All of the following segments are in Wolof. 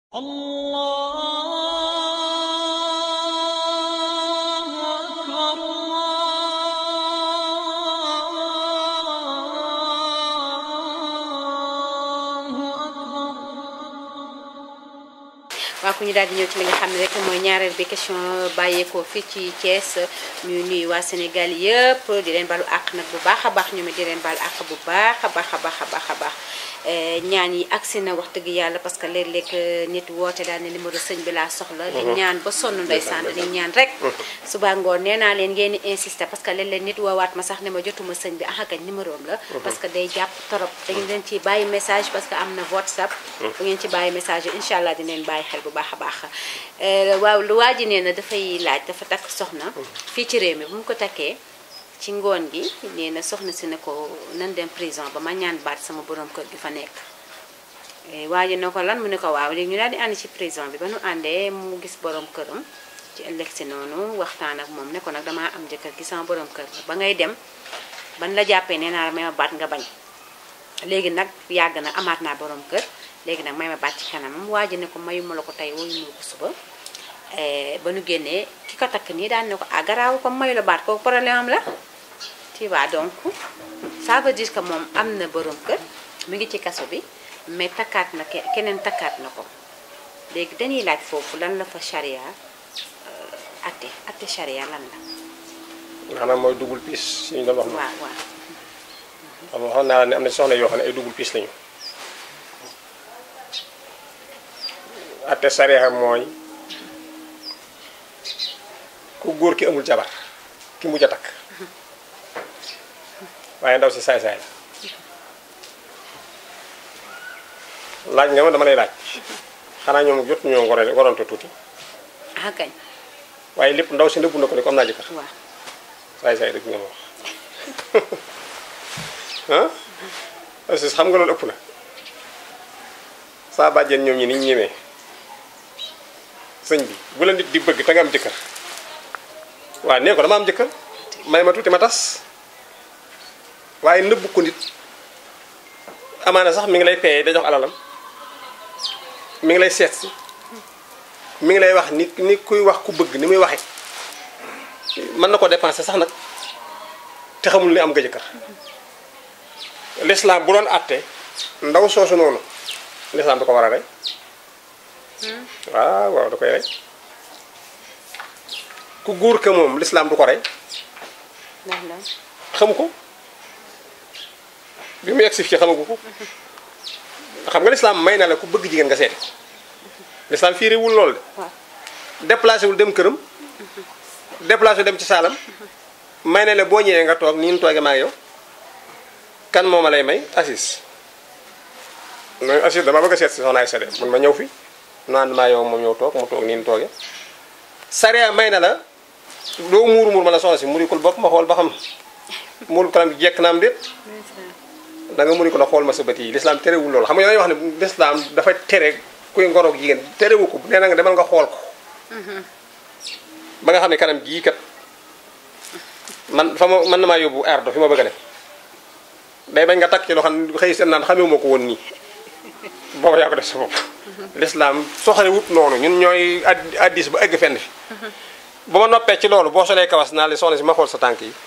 الله أكبر الله أكبر waaw ku ñu daal di ñëw ci li nga xam ne rek mooy ñaareel bi question bàyyeekoo fii ci Thiès ñuy nuyu waa Sénégal yëpp di leen balu àq nag bu baax a baax ñu di leen balu àq bu baax a baax a baax a baax a baax ñaan yi agsi na wax dëgg yàlla parce que léeg-léeg nit woote daal ne numéro sëñ bi laa soxla di ñaan ba sonn ndeysaan di ñaan rek suba ngoon nee naa leen ngeen di insister parce que léeg-léeg nit woowaat ma sax ne ma jotuma sëñ bi ah kañ numéro am la parce que day jàpp torop dañu leen ci bàyyi message parce que am na WhatsApp bu ngeen ci bàyyi message yi incha allah dinañ bàyyi xel bu baax a baax waaw lu waa ji nee na dafay laaj dafa takk soxna fii ci réew mi bu mu ko takkee ci ngoon gi nee na soxna si ne ko nan dem prison ba ma ñaan baat sama borom kër gi fa nekk waa ji ne ko lan mu ne ko waaw léegi ñu daal di ànd ci prison bi ba nu àndee mu gis borom këram ci ëllëg si noonu waxtaan ak moom ne ko nag damaa am jëkkër gi sama borom kër ba ngay dem ban la jàppee nee naa la may ma baat nga bañ léegi nag yàgg na amaat naa borom kër léegi nag may ma baat ci kanamam waa ji ne ko mayuma la ko tey woyu ma ko suba ba nu génnee ki ko takk nii daan ne ko ah garaaw comme mayu la baat kooku problème am la tu vois donc ça veut dire que moom am na borom kër mu ngi ci kaso bi mais takkaat na ke- keneen takkaat na ko léegi dañuy laaj foofu lan la fa charia atte atte charia lan la maanaam mooy dugul piis si ñu doon wax waaw waaw xam nga waxoon naa la ne am na soxna yoo xam ne ay dugul piis lañu atte sariya mooy ku góor ki amul jabar ki mujj a takk waaye ndaw si saay-saay la laaj nga ma dama lay laaj xanaa ñoom jot ñoo ngoro ngoronte tuuti ah kañ waaye lépp ndaw si nëbbu na ko ne ko am naa jëkkër waaw saay-saay rek nga ma wax ah parce que xam nga loolu ëpp na saa bàjjen ñoom ñi ni ñu ñemee sëñ bi bu la nit di bëgg te nga am jëkkër waaw nee ko dama am jëkkër may ma tuuti ma tas waaye nëbbu ko nit amaana sax mi ngi lay paye da jox alalam mi ngi lay seet si mi ngi lay wax ni ni kuy wax ku bëgg ni muy waxe mën na ko dépenser sax nag te xamul ni am nga jëkkër l'islam bu doon àtte ndaw soosu noonu l'islam da ko war a rey waaw waaw da koy rey ku góor ka moom l'islam du ko rey ndax la xamu ko bi mu egsi fii xamagu ko xam nga l'islam may na la ku bëgg jigéen nga seeti l'islam fii réewul loolu de waaw déplacé wul dem këram déplacé dem ci saalam may na la boo ñëwee nga toog nii ñu toogee maa ngi yow kan moo ma lay may assis nooy assis dama bëgg a seet si soxna ay sade mun ma ñëw fi naan maa yow moom ñëw toog mu toog nii ñu toogee sariya may na la doo muuru muur ma la soxna si murikul bopp ma xool ba xam muuru kanam bi jekk na am déet da nga muri ko la xool ma sa bët yi l'islam terewul loolu xam nga dañuy wax ne l'islam dafa tere kuy ngoroog jigéen terewu ko nee na nga demal nga xool ko ba nga xam ne kanam gii kat man fa ma mën na maa yóbbu ardo fi ma bëgg a dem day bañ nga takk ci loo xam ne xëy seen naan xamee ma ko woon nii booba yaa ko def sa bopp l'islam soxale wut noonu ñun ñooy ad- addis ba egg fenn fi ba ma noppee ci loolu boo solee kawas naa li soxna si ma xool sa tànk yi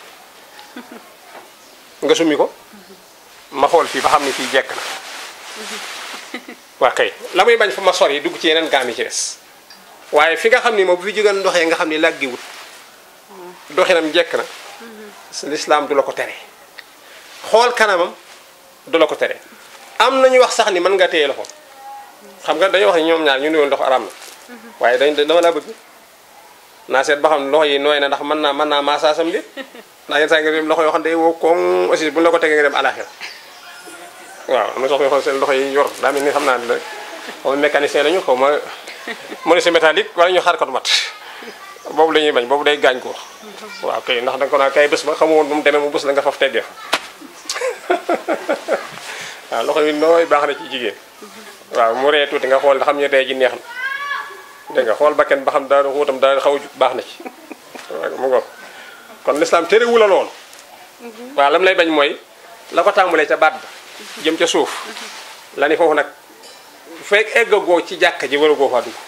nga summi ko ma xool fii ba xam ne fii jekk na waa kay la muy bañ fa ma sori dugg ci yeneen gaam yi ci des waaye fi nga xam ni moom bu fi jógeen doxee nga xam ni làggiwut doxinam jekk na lislaam du la ko tere xool kanamam du la ko tere am nañu wax sax ni mën nga téye loxo xam nga dañuy wax ni ñoom ñaar ñu nuyoon loxo araam na waaye dañ dama laa bëgg naa seet ba xam loxo yi nooy na ndax mën naa mën naa maasaasam bi ndax yenn saa yi nga dem loxo yoo xam ne day woo koŋ aussi bu ñu la ko tegee nga dem alaxira waaw am na soxna yoo xam ne seen loxo yi yor daa mel ni xam naa ne xaw ma mécanicien lañu xaw ma menuisier métallique wala ñu xaar ko mat boobu la ñuy bañ boobu day gaañ ko waaw kay ndax da nga ko naan kay bés ba xamu woon bu mu demee mu bés la nga faf teggee fa waaw loxo yi nooy baax na ci jigéen waaw mu ree tuuti nga xool nga xam ne tey ji neex na dégg nga xool bakken ba xam daal xuutam daal xaw a jug baax na ci waaw mu ngoog kon l'islam terewu la loolu waaw lam lay bañ mooy la ko tàmbalee ca baat ba jëm ca suuf la ni foofu nag fekk eggagoo ci jàkka ji waragoo faa dugg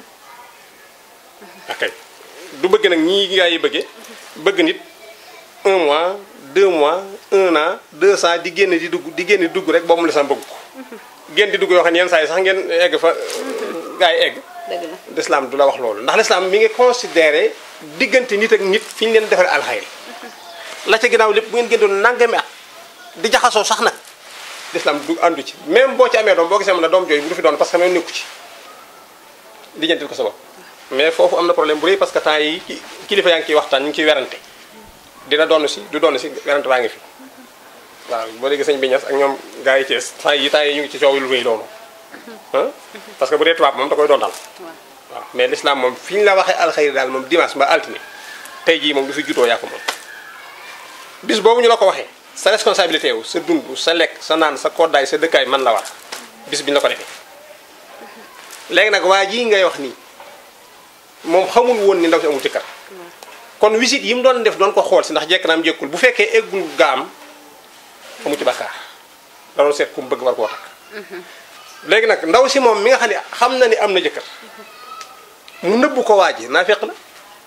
ok du bëgg nag ñii gaa yi bëggee bëgg nit un mois deux mois un an deux ans di génn di dugg di génn di dugg rek boobu lislam bëgg ko génn di dugg yoo xam ne yenn saa yi sax ngeen egg fa gaa yi egg dëgg la l'islam du la wax loolu ndax l'islam mi ngi considéré diggante nit ak nit fi ñu leen defare alxayri la ca ginnaaw lépp bu ngeen gën doon nangami at di jaxasoo sax nag l'islam du àndu ci même boo ci amee doom boo gisee mën na doom jooyu bu du fi doon parce que même nekku ci lijjantil ko sa bopp mais foofu am na problème bu rëy parce que temps yi ki- kilifa yaa ngi ciy waxtaan ñu ngi ciy werante dina doon si du doon si werante baa ngi fi waaw boo déggee sëñ bi ñas ak ñoom gars yi Thiès temps yi temps yi ñu ngi ci coow lu rëy loolu ah parce que bu dee tubaab moom da koy doon dal waaw waaw mais l'islam moom fi ñu la waxee alxayri daal moom dimanche ba altine tey jii moom du fi jutoo yaa ko moom bis boobu ñu la ko waxee sa responsabilité wu sa dund sa lekk sa naan sa koddaay sa dëkkaay man la war bis bi ñu la ko defee léegi nag waa jii ngay wax nii moom xamul woon ni ndaw si amul jëkkër kon visite yi mu doon def doon ko xool si ndax jekk naam jekkul bu fekkee eggul gaam amu ci bakkaar da doon seet ku mu bëgg war koo takk léegi nag ndaw si moom mi nga xam ne xam na ni am na jëkkër mu nëbbu ko waa ji naa fekk la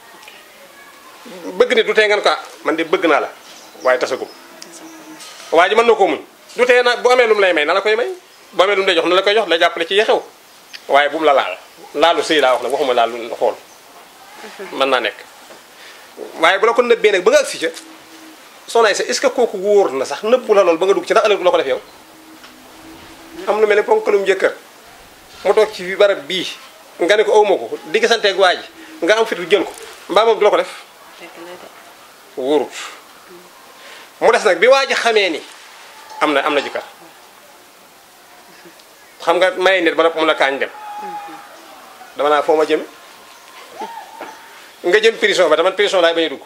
bëgg ni du tee ngeen ko ah man de bëgg naa la waaye tasagum waa ji mën na koo muñ du tee na bu amee lu mu lay may na la koy may bu amee lu mu lay jox na la koy jox lay jàppale ci yexew waaye bu mu la laal laalu sëy laa wax nag waxuma laalu xool mën naa nekk waaye bu la ko nëbbee nag ba nga agsi ca soxna sa est-ce que kooku wóor na sax nëbbu la lool ba nga dugg ci ndax ëllëg du la ko def yow am lu mel ne ponkalum jëkkër mu toog ci barab bii nga ne ko awma ko di gisanteeg waa ji nga am fitu jël ko mbaa moom du la ko def dëgg la de wóorut mu des nag bi waa ji xamee ni am na am na jëkkër xam nga maye nit ba nopp mun a kaañ dem dama naa foo ma jëme nga jëm prison ba dama prison laay bañ a dugg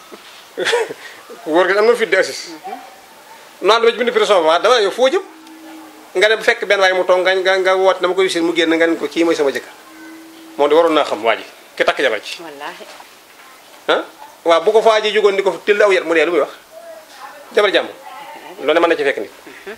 wóor gi am na fit di assis naan dama ci bind prison ba dama yow foo jëm nga dem fekk benn waaye mu toog nga nga nga woote dama koy wisin mu génn nga ne ko kii mooy sama jëkkër moom de waroon naa xam waa ji ki takk jabar ci wallaahi ah waaw bu ko fa ji jógoon di ko tëll aw yat mu dee lu muy wax jabar jàmm loolu ne mën na ci fekk nit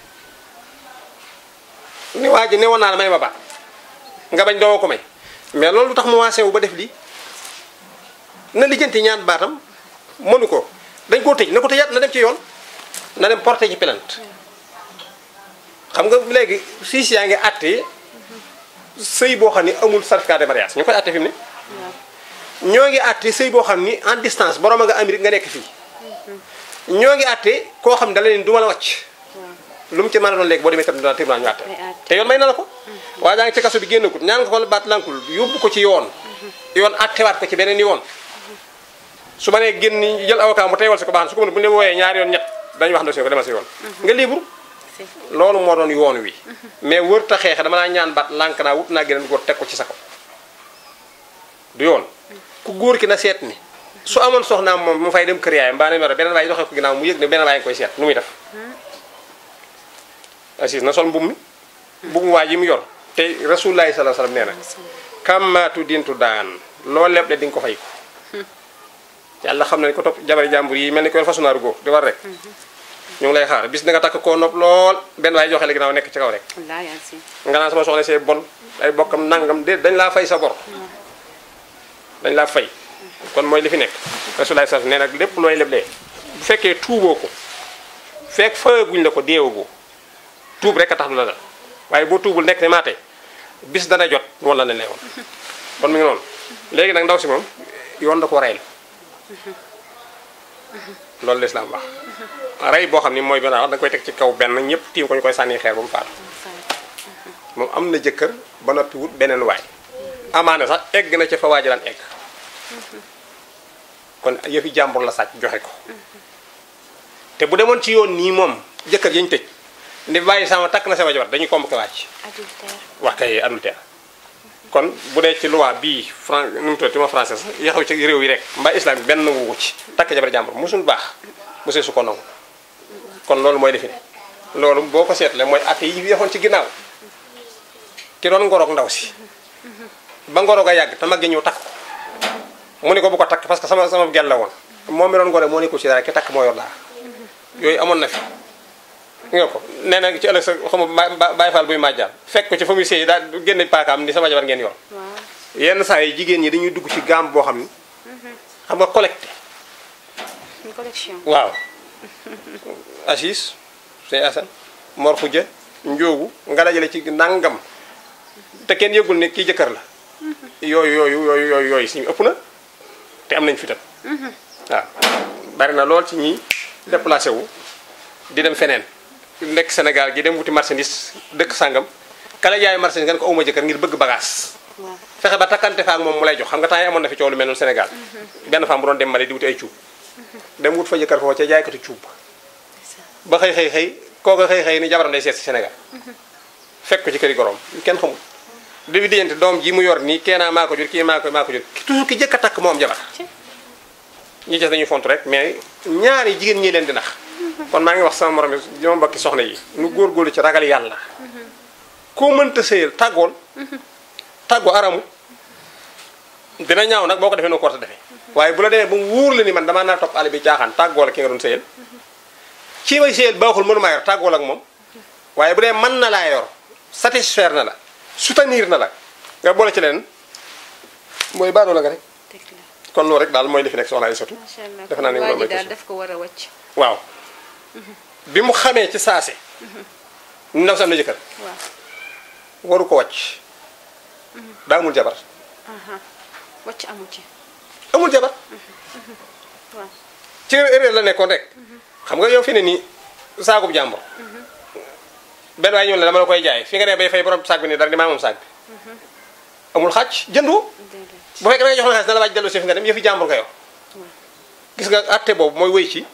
ni waa ji ne woon naa la may ma baat nga bañ doo ko may mais loolu lu tax mu waasee wu ba def lii na lijjanti ñaan baatam mënu ko dañ koo tëj na ko tëjaat na dem ci yoon na dem porté ci plainte xam nga léegi siis yaa ngi àtte sëy boo xam ni amul certificat de mariage ñu koy àtte fi mu ne waaw ñoo ngi àtte sëy boo xam ni en distance borom a nga Amérique nga nekk fii ñoo ngi àtte koo xam ne da la leen du ma la wàcc waaw lu mu ci mën a doon léegi boo demee tam dina tribunal ñu àtte Ay àtte. te yoon may na la ko waaye daa ngi ci kaso bi génn ko ñaan nga ko baat lankul yóbbu ko ci yoon yoon àttewaat ko ci beneen yoon su ma nee génn jël avocat mu teewal si ko baax na su ko mën bu ñu la wooyee ñaari yoon ñett dañu wax ndosi ko demal si yoon nga libre si loolu moo doon yoon wi mais wër ta xeexe dama naa ñaan baat lànk naa wut naa geneen góor teg ko ci sa ko du yoon ku góor ki na seet ni su amoon soxnaam moom mu fay dem kër yaayam mbaa ne mero beneen waay doxee ko ginnaaw mu yëg ne beneen waay ngi koy seet nu muy def assis na sol mbub mi mbub mu waa ji mu yor te rasulullahi sallallahu alayhi wasallam nee na kàmmaatu dintu daan loo leb de di nga ko fay ko yàlla xam na ni ko topp jabari jàmbur yi mel ni ko yor façonnaaru góor di war rek ñu ngi lay xaar bis da nga takk koo nopp lool benn waay joxe la ginnaaw nekk ci kaw rek wallaahi ansi nga naan sama soxna see bon ay bokkam nangam de dañ laa fay sa bor dañ laa fay kon mooy li fi nekk rasulullah sallallahu nee nag lépp looy leblee bu fekkee tuuboo ko fekk fayaguñ la ko deewagoo tuub rek a tax du la dal waaye boo tuubul nekk ne maa tey bis dana jot wala la ne woon kon mi ngi noonu léegi nag ndaw si moom yoon da ko rey la loolu lislaam wax rey boo xam ni mooy benn wax da nga koy teg ci kaw benn ñëpp tiim ko ñu koy sànni xeer ba mu faatu moom am na jëkkër ba noppi wut beneen waay amaana sax egg na ca fa waa ji daan egg kon yëfi jàmbur la sàcc joxe ko te bu demoon ci yoon nii moom jëkkër yañ tëj ndi bàyyi sama takk na sama jabar dañuy convoqué wàcc adultère wax kay adultère kon bu dee ci loi bii fran nu mu tuddati ma français sax yaxaw ci réew yi rek mbaa islam bi benn wu ci takk jabar jàmbur musul baax musee su ko nangu kon loolu mooy defi ne loolu boo ko seetlee mooy atte yi yaxoon ci ginnaaw ki doon ngoroog ndaw si ba ngoroog a yàgg te mag gi ñëw takk ko mu ne ko bu ko takk parce que sama sama gel la woon moom mi doon ngore moo ne ko ci dara ki takk moo yor dara yooyu amoon na fi nga ko nee na ci ëllëg sa xaw ma ba- Baay Faal buy màjjaal fekk ko ci fa muy séy daal génne paakaam ni sama jabar ngeen yor waaw yenn saa yi jigéen ñi dañuy dugg ci gaam boo xam ni xam nga collecté une collection waaw Assis Sey Asan Mor Xuja Njóogu nga dajale ci nangam te kenn yëgul ne kii jëkkër la yooyu yooyu yooyu yooyu yooyu suñu ëpp na te am nañ fi tam waaw bari na lool ci ñi déplacé wu di dem feneen nekk Sénégal gi dem wuti marchandise dëkk sàngam kala jaay marchandise nga ne ko awma jëkkër ngir bëgg bagage waaw fexe ba takkante fa ak moom mu lay jox xam nga temps yi amoon na fi coow lu mel noonu Sénégal benn femme bu doon dem Mali di wuti ay cuub dem wut fa jëkkër foofu ca jaaykatu cuub ba xëy xëy xëy kooka xëy xëy ni jabaram day seet si Sénégal fekk ko ci këri gorom kenn xamul di dijante doom ji mu yor nii keenaa maa ko jur kii maa ko maa ko jur toujours ki jëkk a takk moo am jabar ci ñi des dañuy font rek mais ñaari jigéen ñi leen di nax kon maa ngi wax sama morom yi ñoom mbokki soxna yi nu góorgóorlu ci ragal yàlla koo mënta sëyal tàggool tàggoo aramu dina ñaaw nag boo ko defee noo ko war a defee waaye bu la demee ba mu wóor la ni man damaa naa topp àll bi caaxaan tàggoo la ki nga doon sëyal ci may sëyal baaxul mënu maa yor tàggool ak moom waaye bu dee mën na laa yor satisfaire na la soutenir na la nga boole ci leen mooy baadoo la nga rek dëgg la kon loolu rek daal mooy li fi nekk soxna ay sotu macha allah defe naa ne waa loolu ji mooy daal question daf ko war a wàcc waaw bi mu xamee ci saase ndaw si am na jëkkër waaw waru ko wàcc daa amul jabar aha wàcc amu ci amul jabar waaw ci erreur la nekkoon rek xam nga yow fi ne nii saakub jàmbur benn waaye ñëw la dama la koy jaay fi nga ne bay fay borom saak bi ni dara di maa moom saak bi amul xàcc jëndu déedéet bu fekkee da nga jox la xaalis na la waaj delloo si fi nga dem yëfi jàmbur nga yor gis nga atte boobu mooy wéy ci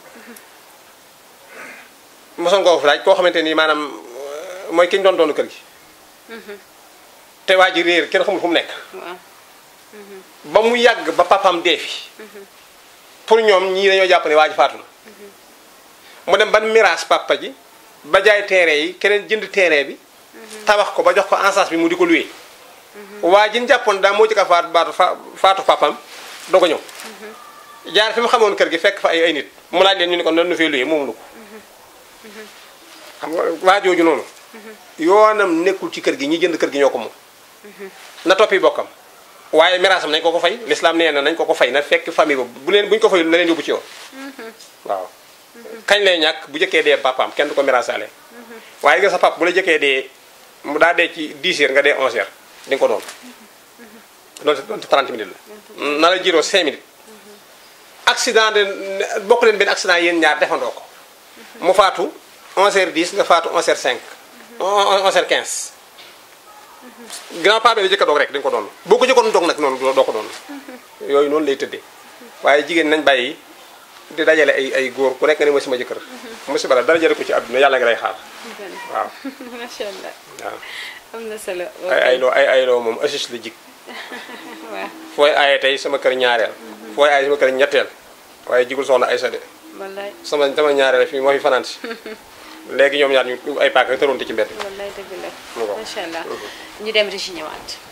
mosoon nga ko fi laaj koo xamante ni maanaam euh, mooy ki ñu doon doonu kër gi te waa ji réer kenn xamul fu mu nekk waaw ba mu yàgg ba papam dee fi pour ñoom ñii dañoo jàpp ne waa ji faatu na mu dem ban miraas papa ji ba jaay terrain yi keneen jënd terrain bi tabax ko ba jox ko en bi mu di ko loué waa ji ñu jàppoon daa moo ci ka faatu baatu fa faatu papam doo ko ñëw jaar fi mu xamoon kër gi fekk fa ay ay nit mu laaj leen ñu ne ko nan nu fee loué moomu ko xam nga waa jooju noonu yoonam nekkul ci kër gi ñi jënd kër gi ñoo ko moom na toppi bokkam waaye miraasam nañ ko ko fay l'islam nee na nañ ko ko fay na fekk famille boobu bu leen bu ñu ko fayul na leen yóbbu ci yoon waaw kañ lay ñàkk bu jëkkee dee papaam kenn du ko miraasaale waaye nga sa pap bu la jëkkee dee mu daa dee ci 10 heures nga dee 11 heures di nga ko doon loolu doon 30 minutes la na la jiroo 5 minutes accident de bokk leen benn accident yéen ñaar defandoo ko mu faatu 11 heures 10 nga faatu 11 heures 5 11 heures 15 grand paa bi la jëkk a doog rek dañu ko doon boo ko jëkkoon doog nag noonu doo ko doon yooyu noonu lay tëddee waaye jigéen nañ bàyyi di dajale ay ay góor ku nekk nga ne mooy sama jëkkër musiba la dara jële ko ci àdduna yàlla nga lay xaar waaw macha allah waaw am na solo ay ay loo ay ay loo moom assis la jig waaw fooy aaye tey sama kër ñaareel fooy aaye sama kër ñetteel waaye jigul soxna Aysa de wallaay sama sama ñaareel fii moo fi fanaan si léegi ñoom ñaar ñu ay paaka tëroonte ci mbedd wallaay dëgg la Mu ngoog. macha allah ñu dem Régis ñëwaat